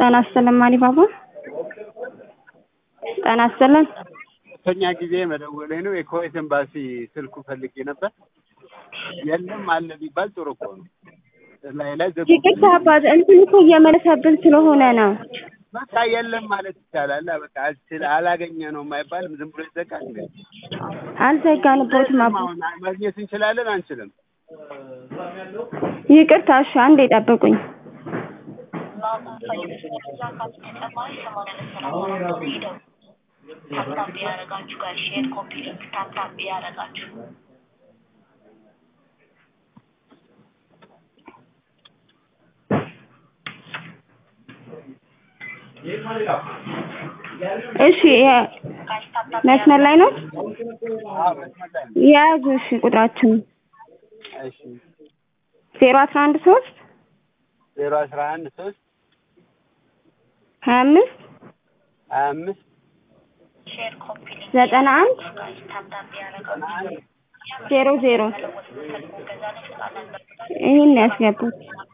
ጤና ይስጥልን ማሪባባ ጤና ይስጥልን ሁለተኛ ጊዜ መደወሌ ነው። የኩዌት ኤምባሲ ስልኩ ፈልጌ ነበር። የለም አለ ቢባል ጥሩ እኮ ነው። ላይ ላይ ዘጉ። ይቅርታ አባት እንትን እኮ እየመለሰብን ስለሆነ ነው። በቃ የለም ማለት ይቻላል። በቃ አልችል አላገኘ ነው የማይባልም ዝም ብሎ ይዘጋል። እንዴ? አልዘጋንቦትም አባ አሁን ማግኘት እንችላለን አንችልም? ይቅርታ እሺ አንዴ ጠብቁኝ ታፕታፕ ያደረጋችሁ ጋር ሼር ኮፒ ሊንክ ታፕታፕ ያደረጋችሁ እሺ የ- ጋይስ ታፕታፕ መስመር ላይ ነው አዎ መስመር ላይ ነው። የያዙ እሺ ቁጥራችን እሺ ዜሮ አስራ አንድ ሶስት ዜሮ አስራ አንድ ሶስት ሀያ አምስት ሀያ አምስት ሼር ኮፒ ሊንክ ዘጠና አንድ ጋይስ ታፕታፕ ያደረጋችሁ ዜሮ ዜሮ ስልኩን ገዛ ላይ ስላለን ይህን ያስገቡት